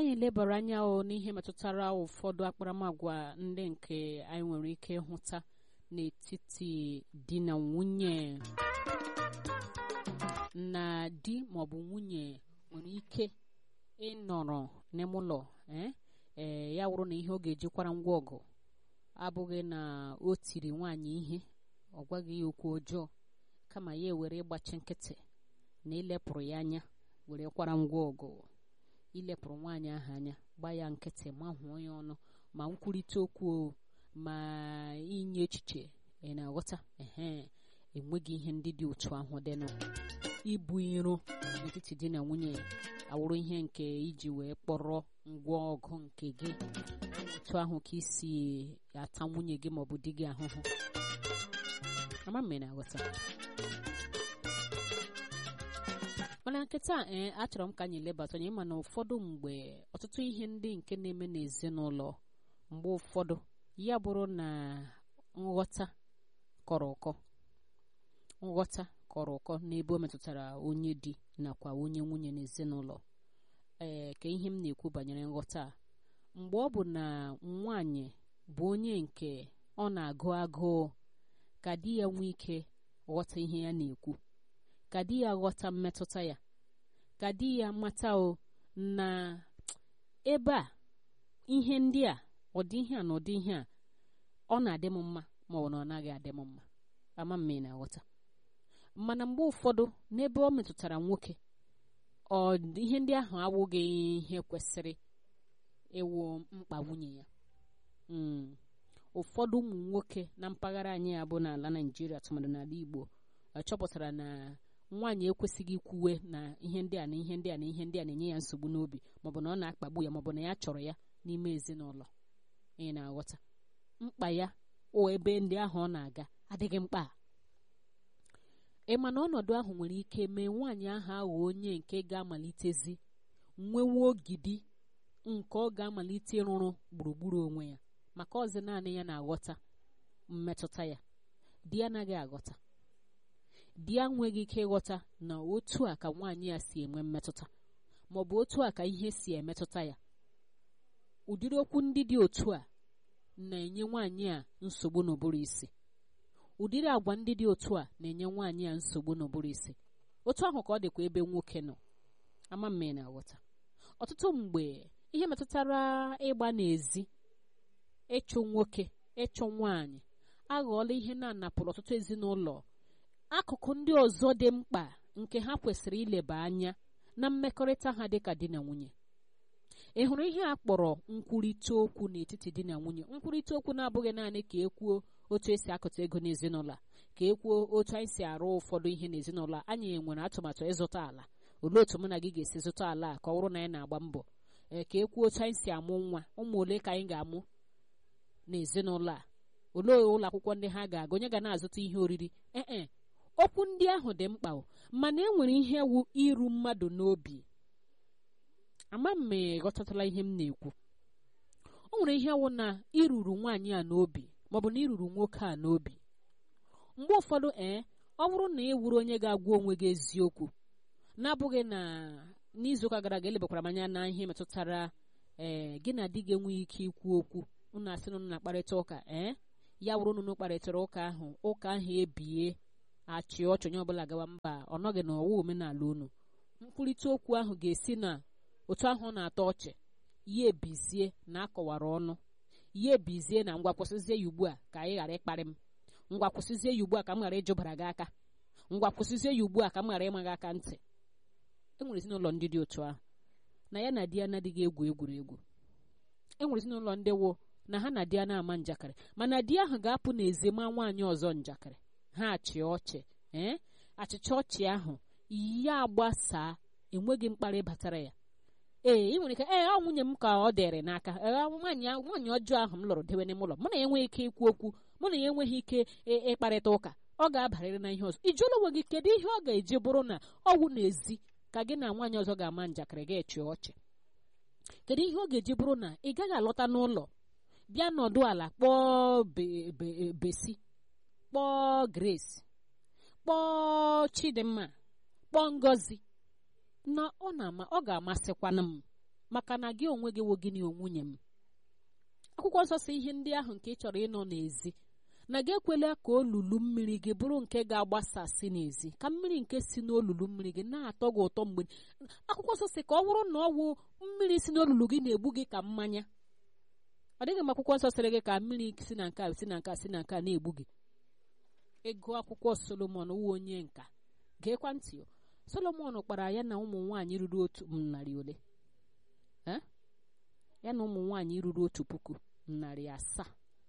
anyị lebara anya o n'ihe metụtara ụfọdụ akparamagwa ndị nke anyị nwere ike ịhụta n'etiti di na nwunye na di maọbụ nwunye nwere ike ịnọrọ n'ime ụlọ ee ya wụrụ na ihe ọ ga-ejikwara ngwa ọgụ abụghị na o tiri nwaanyị ihe ọ gwaghị ya okwu ọjọọ kama ya ewere ịgbachi nkịtị na ilepụrụ ya anya were kwara ngwa ọgụ ilepụrụ nwaanyị ahụ anya gba ya nkịtị ma hụọ ya ọnụ ma nkwurịta okwu ma inye echiche ị na-aghọta ehe enweghị ihe ndị dị otu ahụ dịnụ ibu iro n'etiti di na nwunye awụrụ ihe nke iji wee kpọrọ ngwa ọgụ nke gị otu ahụ ka isi ata nwunye gị maọbụ di gị ahụhụ ama mme na-aghọta mana nkịta ee achọrọ m ka anyị lebata anya ịma na ụfọdụ mgbe ọtụtụ ihe ndị nke na-eme n'ezinụlọ mgbe ụfọdụ ya bụrụ na nghọta kọrọ ụkọ nghọta kọrọ ụkọ n'ebe o metụtara onye di nakwa onye nwunye n'ezinụlọ ee ka ihe m na-ekwu banyere nghọta a mgbe ọ bụ na nwaanyị bụ onye nke ọ na-agụ agụụ ka di ya nwee ike ghọta ihe ya na-ekwu ka di ya ghọta mmetụta ya ka di ya mata o na ebe a ihe ndị a ụdị ihe a na ụdị ihe a ọ na-adị m mma ma ọ na ọ naghị adị m mma ama m na aghọta mana mgbe ụfọdụ n'ebe ọ metụtara nwoke ọ ihe ndị ahụ awụghị ihe kwesịrị ịwụ mkpa nwunye ya ụfọdụ ụmụ nwoke na mpaghara anyị a bụ n'ala Naịjirịa tụmadụ n'ala Igbo chọpụtara na nwaanyị ekwesịghị ikwuwe na ihe ndị a na ihe ndị a na ihe ndị a na-enye ya nsogbu n'obi maọbụ na ọ na-akpagbu ya maọbụ na ya chọrọ ya n'ime ezinụlọ ị na-aghọta mkpa ya o ebe ndị ahụ ọ na-aga adịghị mkpa ị ma na ọnọdụ ahụ nwere ike mee nwaanyị ahụ aghọ onye nke ga-amalitezi nwewe ogidi nke ọ ga-amalite ịrụrụ gburugburu onwe ya maka ọzi naanị ya na-aghọta mmetụta ya di ya anaghị aghọta di ya nweghị ike ịghọta na otu a ka nwaanyị ya si enwe mmetụta ma ọ bụ otu a ka ihe si emetụta ya ụdịrị okwu ndị dị otu a na-enye nwaanyị a nsogbu n'ụbụrụ isi ụdịrị agwa ndị dị otu a na-enye nwaanyị a nsogbu n'ụbụrụ isi otu ahụ ka ọ dịkwa ebe nwoke nọ ama mme na-aghọta ọtụtụ mgbe ihe metụtara ịgba n'ezi ịchụ nwoke ịchụ nwaanyị aghọọla ihe na-anapụrụ ọtụtụ ezinụlọ akụkụ ndị ọzọ dị mkpa nke ha kwesịrị ileba anya na mmekọrịta ha dịka di na nwunye ị hụrụ ihe a kpọrọ nkwurịta okwu n'etiti di na nwunye nkwurịta okwu na-abụghị naanị ka ekwuo otu esi akụta ego n'ezinụlọ ka ekwuo otu anyị si arụ ụfọdụ ihe n'ezinụlọ anyị nwere atụmatụ ịzụta ala olee otu mụ na gị ga-esi zụta ala a ka ọ bụrụ na anyị na-agba mbọ ee ka ekwuo otu anyị si amụ nwa ụmụ ole ka anyị ga-amụ n'ezinụlọ a olee ụlọ akwụkwọ ndị ha ga-aga onye ga na-azụta ihe oriri ee okwu ndị ahụ dị mkpa mana e nwere ihe wu iru mmadụ n'obi ama m ma ghọtatala ihe m na-ekwu o nwere ihe wụ na iruru nwaanyị a n'obi maọbụ na iruru nwoke a n'obi mgbe ụfọdụ ee ọ bụrụ na ị wuru onye ga-agwa onwe gị eziokwu na-abụghị na n'izuụka gara aga elebakwara m anya na ihe metụtara ee gị na di gị enweghị ike ikwu okwu unu asị na unu na-akparịta ụka ee ya wụrụ unu kparịtara ụka ahụ ụka ahụ ebie achị ọchị onye ọbụla gawa mba ọ nọghị na ọwa omenala unu nkwurịta okwu ahụ ga-esi na otu ahụ na-atọ ọchị ya ebizie na akọwara ọnụ ya ebizie na ngwa kwụsịzie ya ugbu a ka anyị ghara ịkparị m ngwa kwụsịzie ya ugbu a ka m ghara ịjụbara gị aka ngwa kwụsịzie ya ugbu a ka m ghara ịma gị aka ntị e nwere ezinụlọ ndị dị otu ahụ na ya na di ya na-adịghị egwu egwuregwu e nwere ezinụlọ ndị wụ na ha na di ya na-ama njakịrị mana di ahụ ga-apụ n'ezi ma nwaanyị ọzọ njakịrị ha achị ọchị ee achịcha ọchị ahụ ya gbasaa enweghị mkparị batara ya ee ị nwere ike ee ọ nwunye m ka ọ dịrị n'aka nwaanyị nwaanyị ọjọọ ahụ m lụrụ dewe n'ime ụlọ mụ na ya enweghị ike ikwu okwu mụ na ya enweghị ike ịkparịta ụka ọ ga-abarịrị na ihe ọzọ ijụla onwe gị kedu ihe ọ ga-eji bụrụ na ọwụ n'ezi ka gị na nwaanyị ọzọ ga-ama njakịrị ga-echi ọchị kedu ihe ọ ga-eji bụrụ na ị gaghị alọta n'ụlọ bịa nọdụ ala kpọọ besi kpọọ grace kpọọ chidimma kpọọ ngozi na ọ na-ama ọ ga-amasịkwana m maka na gị onwe gị wo gịnị onwunye m akwụkwọ nsọ si ihe ndị ahụ nke ị chọrọ ịnọ n'ezi na gị ekwela ka olulu mmiri gị bụrụ nke ga-agbasasị n'ezi ka mmiri nke si n'olulu mmiri gị na-atọ gị ụtọ mgbe akwụkwọ nsọ si ka ọ bụrụ na ọ wụ mmiri si n'olulu gị na-egbu gị ka mmanya ọ dịghị m akwụkwọ nsọ sịrị gị ka mmiri si na nke a si na nke a si na nke a na-egbu gị ego akwụkwọ solomon wụ onye nka geekwa ntị solomon kpara ya na ụmụ nwaanyị ruru otu narị ole ya na ụmụ nwaanyị ruru otu puku narị asaa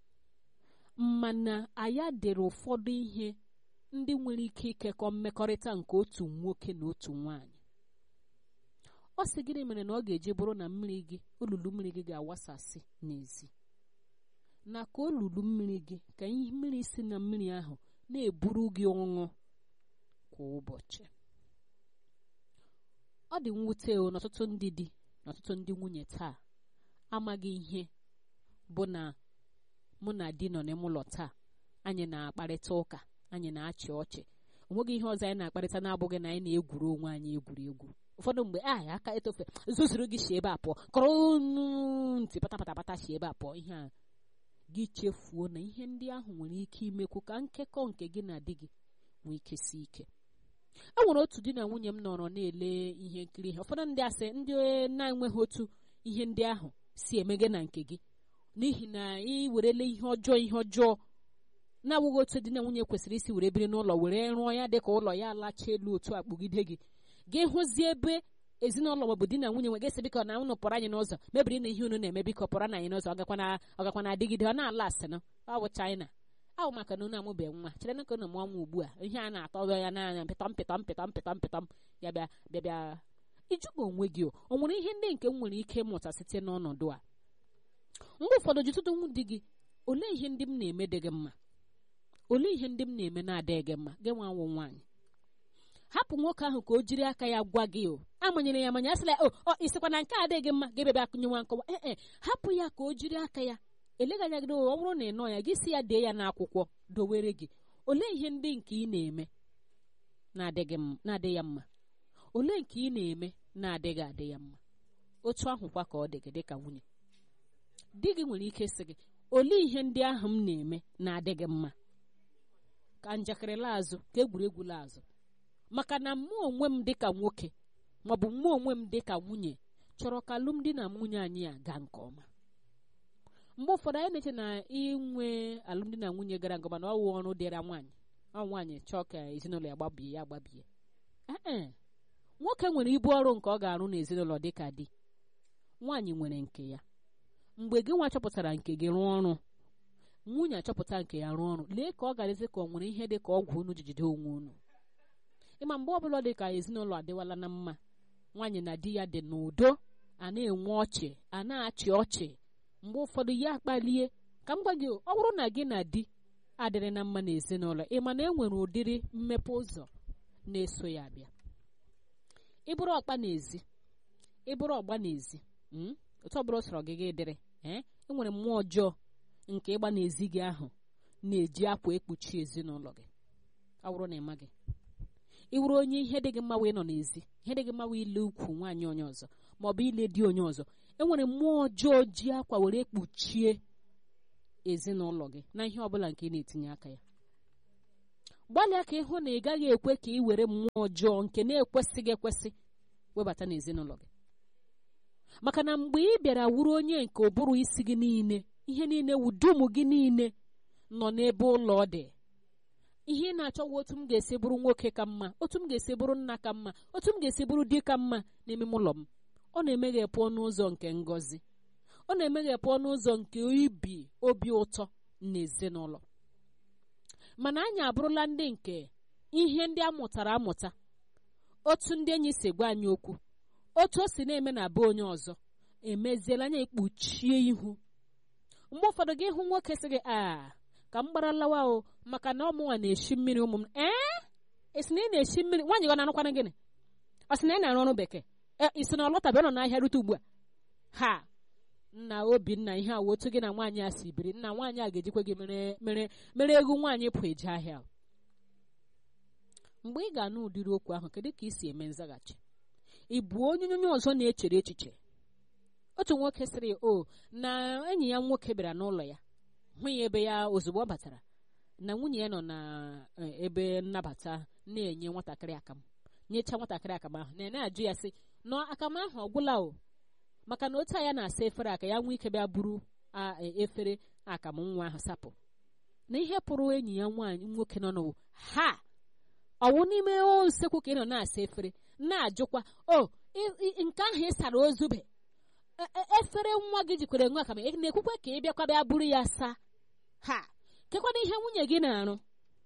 mana aya dere ụfọdụ ihe ndị nwere ike ikekọ mmekọrịta nke otu nwoke na otu nwaanyị ọ sị gịnị mere na ọ ga-eji bụrụ na mmiri gị olulu mmiri gị ga-awasasị n'ezi na ka olulu mmiri gị ka ihe mmiri si na mmiri ahụ na-eburu gị ọṅụ kwa ụbọchị ọ dị mwute o n'ọtụtụ ndị di na ọtụtụ ndị nwunye taa amaghị ihe bụ na mụ na di nọ n'ime ụlọ taa anyị na-akparịta ụka anyị na-achị ọchị onweghị ihe ọzọ anyị na-akparịta na-abụghị na anyị na-egwuru onwe anyị egwuregwu ụfọdụ mgbe a aka etofe zuzuru gị si ebe a pụọ kọrọ ntị patapatapata si ebe a pụọ ihe a gị chefuo na ihe ndị ahụ nwere ike imekwu ka nkekọ nke gị na di gị nwee ike si ike e nwere otu di na nwunye m nọrọ na-ele ihe nkiri ha ụfọdụ ndị asị ndị na-enweghị otu ihe ndị ahụ si eme gị na nke gị n'ihi na ị werele ihe ọjọọ ihe ọjọọ na-awụghị otu di na nwunye kwesịrị isi were biri n'ụlọ were rụọ ya dịka ụlọ ya alacha elu otu akpụgide gị gị hụzie ebe ezinụlọ maọbụ di na nwunye nwe ga-esi biko na unu pụrụ anyị n'ụzọ mebiri na ihe unu na-eme biko pụrụ na anyị n'ụzọ ọgakwa na adịgide ọ na-ala asị na ọ bụ China ahụ maka na unu amụbeghị nwa chere na ka unu mụọ nwa ugbu a ihe a na-atọ ya n'anya mpịtọm mpịtọm mpịtọm mpịtọm mpịtọm ya bịa bịa bịa ịjụga onwe gị o nwere ihe ndị nke m nwere ike ịmụta site n'ọnọdụ a mgbe ụfọdụ jụtụtụ di gị olee ihe ndị m na-eme dị gị mma olee ihe ndị m na-eme na-adịghị gị mma gị nwa nwụ nwaanyị hapụ nwoke ahụ ka o jiri aka ya gwa gị o amanyere ya amanya asịla o ọ isikwa na nke adịghị gị mma ga-ebebe akụnyenwa nkọwa ee e hapụ ya ka o jiri aka ya eleganya gị ọ bụrụ na ị nọ ya gị si ya dee ya n'akwụkwọ dowere gị olee ihe ndị nke ị na-eme na-adị ya mma olee nke ị na-eme na-adịghị adị ya mma otu ahụkwa ka ọ dị gị dịka nwunye di gị nwere ike sị gị olee ihe ndị ahụ m na-eme na-adị gị mma ka njakịrị laazụ ka egwuregwu laazụ maka na mụ onwe m dịka nwoke maọbụ mụ onwe m dịka nwunye chọrọ ka alụmdi na nwunye anyị a gaa nke ọma mgbe ụfọdụ anyị na-eche na inwe alụmdi na nwunye gara nke ọma na ọwụ ọrụ dịra nwaanyị ọ nwaanyị chọọ ka ezinụlọ ya gbabie ya gbabie ee nwoke nwere ibu ọrụ nke ọ ga-arụ n'ezinụlọ dịka di nwaanyị nwere nke ya mgbe gị nwa chọpụtara nke gị rụọ ọrụ nwunye achọpụta nke ya rụọ ọrụ lee ka ọ ga-adịzi ka ọ nwere ihe dị ka ọgwụ unu ji jide onwe unu ịma mgbe ọbụla dị ka ezinụlọ adịwala na mma nwaanyị na di ya dị n'udo a na-enwe ọchị a na-achị ọchị mgbe ụfọdụ ya akpalie ka m gwa gị ọ bụrụ na gị na di adịrị na mma n'ezinụlọ ịma na e nwere ụdịrị mmepe ụzọ na-eso ya abịa ịbụrụ ọkpa n'ezi ịbụrụ ọgba n'ezi otu ọbụla sọrọ gị gị dịrị ee enwere mmụọ ọjọọ nke ịgba n'ezi gị ahụ na-eji akwa ekpuchi ezinụlọ gị ọ bụrụ na ị maghị ị wụrụ onye ihe dị gị mma wee nọ n'ezi ihe dị gị mma wee ile ukwu nwaanyị onye ọzọ ma ọ bụ ile di onye ọzọ enwere mmụọ ọjọọ ji akwa were kpuchie ezinụlọ gị na ihe ọbụla nke ị na-etinye aka ya gbalịa ka ịhụ na ị gaghị ekwe ka ị were mmụọ ọjọọ nke na-ekwesịghị ekwesị webata n'ezinụlọ gị maka na mgbe ị bịara wuru onye nke ụbụrụ isi gị niile ihe niile wudum gị niile nọ n'ebe ụlọ dị ihe ị na-achọwa otu m ga-esi bụrụ nwoke ka mma otu m ga-esi bụrụ nna ka mma otu m ga-esi bụrụ di ka mma n'ime ụlọ m ọ na-emeghepụ ọnụ ụzọ nke ngọzi ọ na-emeghepụ ọnụ ụzọ nke ibi obi ụtọ n'ezinụlọ mana anyị abụrụla ndị nke ihe ndị a mụtara amụta otu ndị enyi si gwa anyị okwu otu o si na-eme na be onye ọzọ emeziela anya ekpuchie ihu mgbe ụfọdụ gị hụ nwoke sị gị a ka m gbara lawa o maka na ọmụnwa na-eshi mmiri ụmụ m ee esi na ị na-eshi mmiri nwaanyị gị na-arụkwana gịnị ọ sị na ị na-arụ ọrụ bekee isi na ọlọtabe nọ n'ahịa rute ugbu a ha nna obinna ihe a otu gị na nwaanyị a si biri nna nwaanyị a ga-ejikwa gị mere mere mere egwu nwaanyị pụ eje ahịa mgbe ị ga-anụ ụdịrị okwu ahụ kedu ka ị si eme nzaghachi ị bụ onye onye ọzọ na-echere echiche otu nwoke sịrị o na enyi ya nwoke bịara n'ụlọ ya hụ ya ebe ya ozugbo ọ batara na nwunye ya nọ na ebe nnabata na-enye nwatakịrị akamụ nyechaa nwatakịrị akamụ ahụ na na-ajụ ya sị na akamụ ahụ ọ gwụla o maka na otu a ya na-asa efere aka ya nwee ike bịa buru efere akamụ nwa ahụ sapụ na ihe pụrụ enyi ya nwaanyị nwoke nọ n'ụwa ha ọwụ n'ime usekwu ka ị nọ na-asa efere na-ajụkwa o nke ahụ ị sara ozube efere nwa gị jikwere nwa akamụ na-ekwukwe ka ị bịakwa bịa buru ya saa ha kekwana ihe nwunye gị na-arụ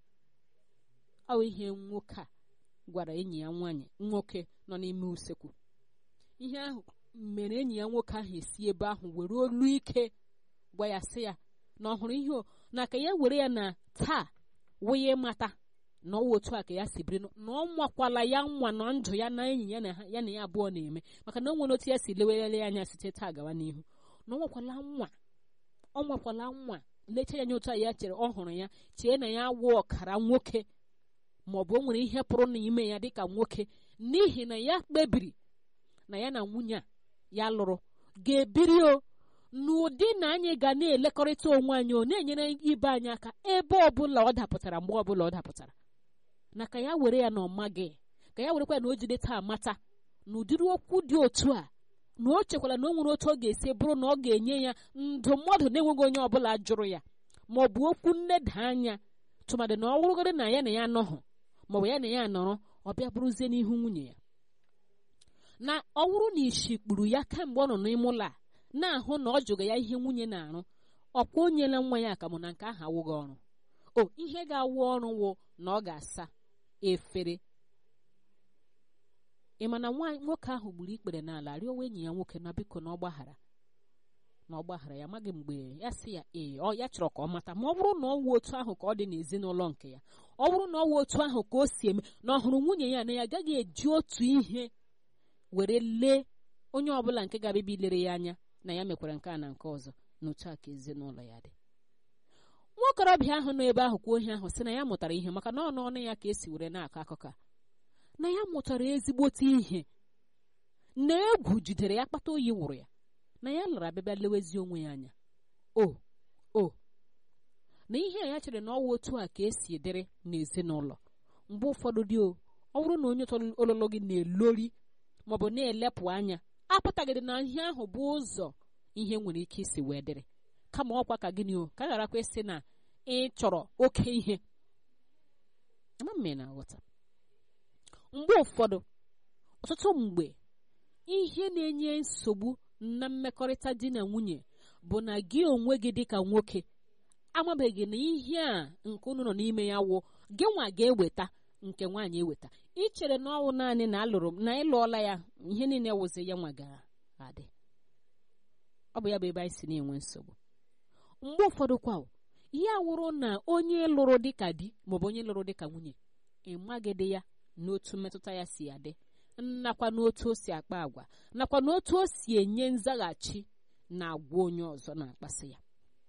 ọ ihe nwoke a gwara enyi ya nwaanyị nwoke nọ n'ime usekwu ihe ahụ mere enyi ya nwoke ahụ esi ebe ahụ were olu ike gwa ya sị ya na ọ hụrụ ihe na ka ya were ya na taa wụnye mata na ọwa otu a ka ya si biri na ọ nwakwala ya nwa na ndụ ya na enyi ya na ya na ya abụọ na-eme maka na o nwere otu ya si lewere anya site taa gawa n'ihu na ọ nwakwala nwa ọ nwakwala nwa lecha ya anya otu a ya chere ọ hụrụ ya chee na ya wụ ọkara nwoke ma ọ bụ o nwere ihe pụrụ n'ime ya dịka nwoke n'ihi na ya kpebiri na ya na nwunye a ya lụrụ ga-ebiri o n'ụdị na anyị ga na-elekọrịta onwe anyị o na-enyere ibe anyị aka ebe ọbụla ọ dapụtara mgbe ọbụla ọ dapụtara na ka ya were ya na ọma gị ka ya werekwa na o jide taa mata na ụdịrị okwu dị otu a na o chekwara na o nwere otu ọ ga-esi bụrụ na ọ ga-enye ya ndụmọdụ na-enweghị onye ọbụla jụrụ ya ma ọ bụ okwu nneda anya tụmadị na ọ wụrụgodị na ya na ya anọghị maọbụ ya na ya nọrọ ọ bịa bụrụzie n'ihu nwunye ya na ọ wụrụ na ishi kpuru ya kemgbe ọ nọ n'ime ụlọ a na-ahụ na ọ jụga ya ihe nwunye na-arụ ọkwa o nyela nwa ya akamụ na nke ahụ awụghị ọrụ o ihe ga-awụ ọrụ wụ na ọ ga-asa efere ị ma na nwoke ahụ gburu ikpere n'ala rịọwa enyi ya nwoke na biko na ọ gbaghara na ọ gbaghara ya amaghị mgbe ya sị ya ee ọ ya chọrọ ka ọ mata ma ọ bụrụ na ọ wụ otu ahụ ka ọ dị n'ezinụlọ nke ya ọ bụrụ na ọ wụ otu ahụ ka o si eme na ọ hụrụ nwunye ya na ya agaghị eji otu ihe were lee onye ọbụla nke ga-abịa ilere ya anya na ya mekwara nke a na nke ọzọ n'otu a ka ezinụlọ ya dị nwa okorobịa ahụ nọ ebe ahụ kwuo ihe ahụ sị na ya mụtara ihe maka na ọnụ ọnụ ya ka esi were na-akọ akụkọ na ya mụtara ezigbote ihe na egwu jidere ya kpata oyi wụrụ ya na ya lara abịabịa lewezi onwe ya anya o o na ihe a ya chere na ọwa otu a ka esi edere n'ezinụlọ mgbe ụfọdụ dị o ọ bụrụ na onye ololo gị na-elori maọbụ na-elepụ anya apụtaghịdị na ihe ahụ bụ ụzọ ihe nwere ike isi wee dịrị kama ọkwa ka gịnị o ka gharakwa ịsị na ị chọrọ oke ihe ama mme na-aghọta mgbe ụfọdụ ọtụtụ mgbe ihe na-enye nsogbu na mmekọrịta di na nwunye bụ na gị onwe gị dịka nwoke amabeghị na ihe a nke unu nọ n'ime ya wụ gị nwa ga-eweta nke nwaanyị eweta ichere na ọwụ naanị na alụrụ na ịlụọla ya ihe niile wụzi ya nwa ga-adị ọ bụ ya bụ ebe anyị si na-enwe nsogbu mgbe ụfọdụ kwa ya wụrụ na onye lụrụ dịka di maọbụ onye lụrụ dịka nwunye ịmagịdị ya n'otu mmetụta ya si adị nakwa n'otu o si akpa agwa nakwa n'otu o si enye nzaghachi na agwa onye ọzọ na-akpasị ya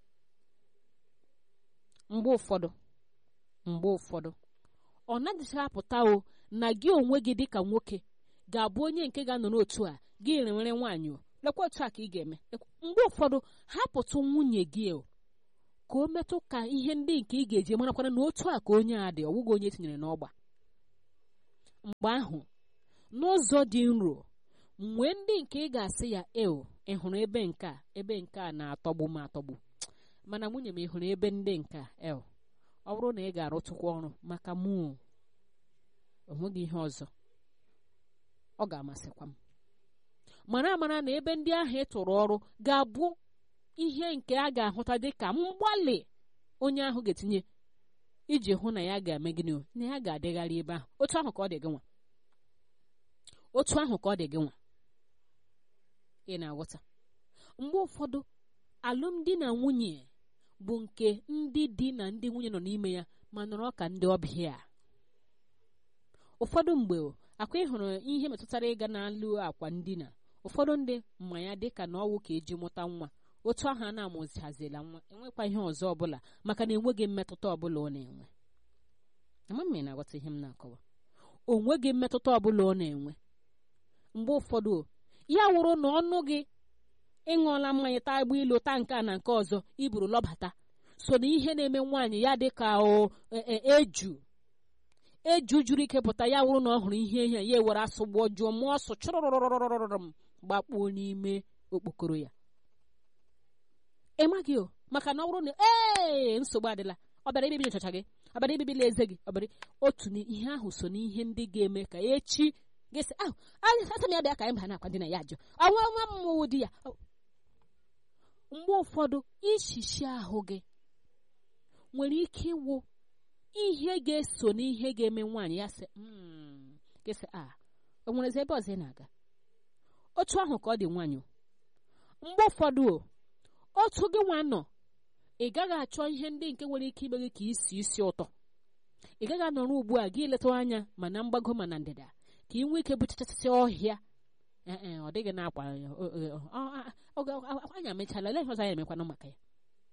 mgbe ụfọdụ mgbe ụfọdụ ọ naghịcha apụta o na gị onwe gị dịka nwoke ga-abụ onye nke ga-anọ n'otu a gị renwere nwaanyị o lekwa otu a ka ị ga-eme mgbe ụfọdụ hapụtụ nwunye gị o ka o metụ ka ihe ndị nke ị ga-eji marakwana na otu a ka onye a dị ọwụghị onye tinyere n'ọgba mgbe ahụ n'ụzọ dị nro mgbe ndị nke ị ga-asị ya eo ị hụrụ ebe nke a ebe nke a na-atọgbu m atọgbu mana nwunye m ị hụrụ ebe ndị nke a eo ọ bụrụ na ị ga-arụtụkwa ọrụ maka mụ onweghị ihe ọzọ ọ ga-amasịkwa m mara amara na ebe ndị ahụ ị tụrụ ọrụ ga-abụ ihe nke a ga-ahụta dị ka mgbalị onye ahụ ga-etinye iji hụ na ya ga-eme gịnị na ya ga-adịgharị ebe ahụ otu ahụ ka ọ dị gị nwa otu ahụ ka ọ dị gị nwa ị na-aghọta mgbe ụfọdụ alụmdi na nwunye bụ nke ndị di na ndị nwunye nọ n'ime ya ma nọrọ ka ndị ọbịa ụfọdụ mgbe akwa ịhụrụ ihe metụtara ịga n'alụ akwa ndina ụfọdụ ndị mma ya dịka na ọwụ ka eji mụta nwa otu ahụ a na-amụzihazila nwa enwekwa ihe ọzọ ọbụla maka na enweghị mmetụta ọbụla ọ na-enwe ama m na-aghọta ihe m na-akọwa o nweghị mmetụta ọbụla ọ na-enwe mgbe ụfọdụ ya wụrụ na ọnụ gị ịṅụọla mmanya taa agba ilu taa nke a na nke ọzọ iburu lọbata so na ihe na-eme nwaanyị ya dị ka o eju eju juru ike pụta ya wụrụ na ọ hụrụ ihe ihe ya ewere asụ gbụọ jụọ mụọ ọsụ chụrụrụrụrụrụrụrụ m gbakpuo n'ime okpokoro ya ị maghị o maka na ọ bụrụ na ee nsogbu adịla ọ bịara ibibi nchacha gị ọ bịara ibibila eze gị ọ bịara otu ihe ahụ so n'ihe ndị ga-eme ka echi gịsị ahụ asa m ya bịa ka anyị ba na-akwa dị na ya ajụ ọnwa nwa mmụọ di ya mgbe ụfọdụ ishishi ahụ gị nwere ike ịwụ ihe ga-eso n'ihe ga-eme nwaanyị ya sị gịsị a o nwerezi ebe ọzọ ị na-aga otu ahụ ka ọ dị nwaanyị mgbe ụfọdụ o otu gị nwa nọ ị gaghị achọ ihe ndị nke nwere ike ime gị ka isi isi ụtọ ị gaghị anọrọ ugbu a gị leta anya ma na mgbago ma na ndịda ka ị nwee ike bụchachasị ọhịa ee ọ dịghị na-akwa anya mechala lee ihe ọzọ anyị emekwanụ maka ya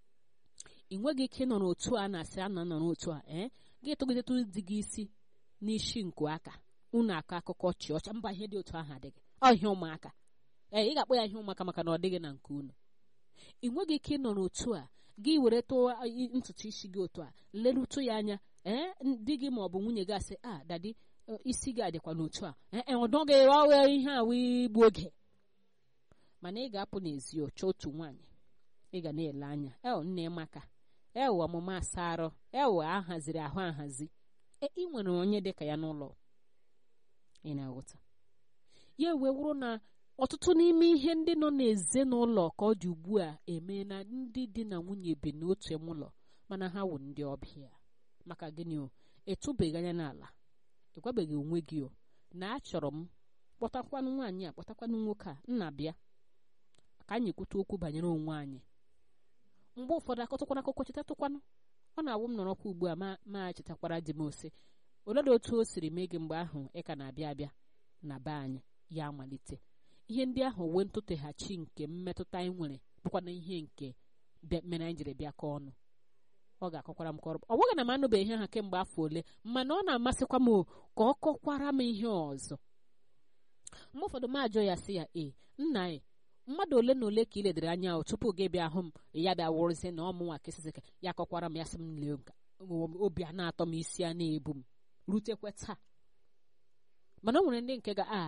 ị nweghị ike ịnọ n'otu a na-asị a na-anọ n'otu a ee gị tụgidetụ di gị isi n'isi nku aka unu akọ akụkọ chị ọcha mba ihe dị otu ahụ adịghị ọ ihe ụmụaka ee ị ga-akpọ ya ihe ụmụaka maka na ọ dịghị na nke unu ị nweghị ike ịnọ n'otu a gị were tụọ ntutu isi gị otu a lerutu ya anya ee di gị ma ọ bụ nwunye gị asị a dadi isi gị adịkwa n'otu a ee ọdọ gị ọghọ ihe a wee igbu oge mana ị ga-apụ n'ezi ọchọ otu nwaanyị ị ga na-ele anya el nne maka el ọmụma asa arụ el ahaziri ahụ ahazi ị nwere onye dịka ya n'ụlọ ị na-aghọta ya wee wụrụ na ọtụtụ n'ime ihe ndị nọ n'ezinụlọ ka ọ dị ugbu a eme na ndị di na nwunye bi n'otu ụlọ mana ha wụ ndị ọbịa maka gịnị o etụbeghị anya n'ala ịgwabeghị onwe gị o na achọrọ m kpọtakwanụ nwaanyị a kpọtakwanụ nwoke a nna bịa ka anyị kwute okwu banyere onwe anyị mgbe ụfọdụ akọtụkwana akụkọ chetatụkwanụ ọ na-awụ m nọrọkwa ugbu a ma ma chetakwara di m ose oledị otu o siri mee gị mgbe ahụ ị ka na-abịa abịa na be anyị ya amalite ihe ndị ahụ wee ntụteghachi nke mmetụta anyị nwere bụkwana ihe nke mere anyị jiri bịa ka ọnụ ọ ga-akọkwara m kọrọ ọ bụghị na m anụbeghị ihe ha kemgbe afọ ole mana ọ na-amasịkwa m ka ọ kọkwara m ihe ọzọ mgbe ụfọdụ m ajụ ya sị ya ee nna anyị mmadụ ole na ole ka ị ledere anya ahụ tupu gị bịa hụ m ya bịa wụrụzie na ọmụnwa kesịsịka ya kọkwara m ya sị m lee obi a na-atọ m isi a na-ebu m rutekwe taa mana o nwere ndị nke ga a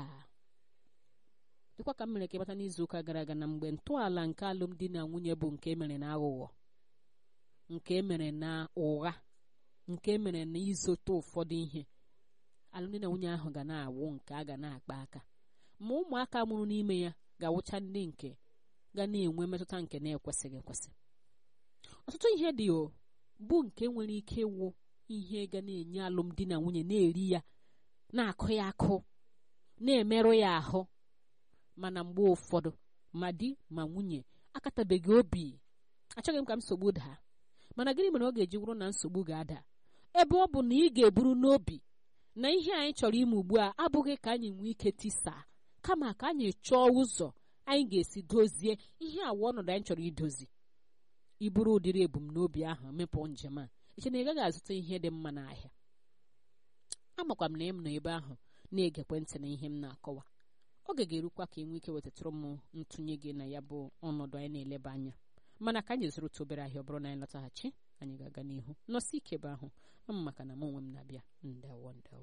dịkwa ka m mere ka ịbata n'izu ụka gara aga na mgbe ntọala nke alụmdi na nwunye bụ nke emere na aghụghọ nke emere na ụgha nke emere na izote ụfọdụ ihe alụmdi na nwunye ahụ ga na-awụ nke a ga na-akpa aka ma ụmụaka mụrụ n'ime ya ga-awụcha ndị nke ga na-enwe mmetụta nke na-ekwesịghị ekwesị ọtụtụ ihe dị o bụ nke nwere ike ịwụ ihe ga na-enye alụmdi na nwunye na-eri ya na-akụ ya akụ na-emerụ ya ahụ mana mgbe ụfọdụ ma di ma nwunye akatabeghị obi achọghị m ka nsogbu daa mana gịnị mere ọ ga-eji wụrụ na nsogbu ga-ada ebe ọ bụ na ị ga-eburu n'obi na ihe anyị chọrọ ime ugbu a abụghị ka anyị nwee ike tisaa kama ka anyị chọọ ụzọ anyị ga-esi dozie ihe awa ọnọdụ anyị chọrọ idozi iburu ụdịrị ebumnobi ahụ mepụ njem a eche na ị gaghị azụta ihe dị mma n'ahịa amakwa m na ị m nọ ebe ahụ na-egekwe ntị na ihe m na-akọwa oge ga-erukwa ka ị nwee ike wetatụrụ m ntụnye gị na ya bụ ọnọdụ anyị na-eleba anya mana ka anyị zụrụ otu obere ahịa ọ bụrụ na anyị lọtaghachi anyị ga-aga n'ihu nọsi ike ebe ahụ ama maka na m onwe m na-abịa ndewo ndewo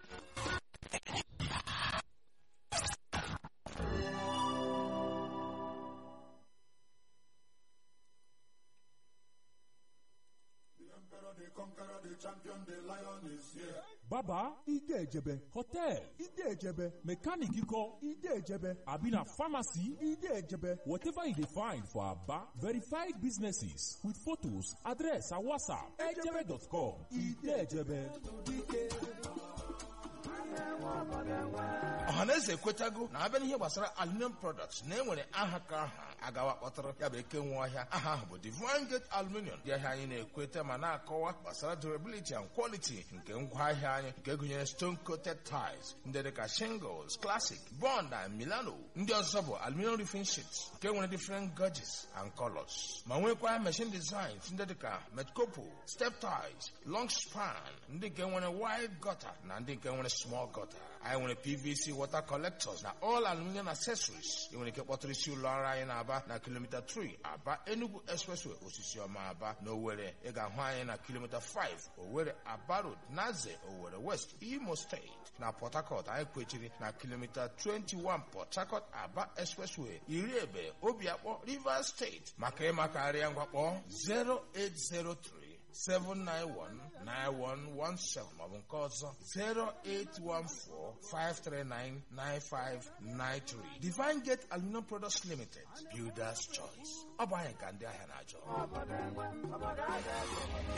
baba ide ejebe hotel ide ejebe mechanic kọ ide ejebe abi na pharmacy ide ejebe whatever you dey find for aba verified businesses with photos address and whatsapp ejebe.com ide ejebe. ọhaneze ekwetago na abịa n'ihe gbasara aluminium products na enwere aha ka aha agawa kpọtara ya bụ eke nwe ọhịa aha ahụ bụ divine gate aluminium dị ahịa anyị na-ekweta ma na-akọwa gbasara durability and quality nke ngwaahịa anyị nke gụnyere stone coated tiles ndị dịka shingles classic bond and milano ndị ọzọ bụ aluminium roofing sheets nke nwere different gauges and colors ma nwekwa machine designs ndị dịka metcopo step ties long span ndị nke nwere wide gutter na ndị nke nwere small small gutter anyị nwere pvc water collectors na all aluminium accessories ị nwere ike kpọtụrụ isi ụlọ ọrụ anyị na-aba na kilomita 3 aba enugu expressway osisi ọma aba na owere ị ga-ahụ anyị na kilomita 5 owere aba road naze owere west imo steeti na port harcourt anyị kwechiri na kilomita 21 port harcourt aba expressway iri ebe obiakpọ rivers steeti maka ịmakarịa ngwakpọ 0803 7919117 maọbụ nke ọzọ 08145399593 Divine Gate Aluminum Products Limited Builders Choice ọ bụ anyị ka ndị ahịa na-achọ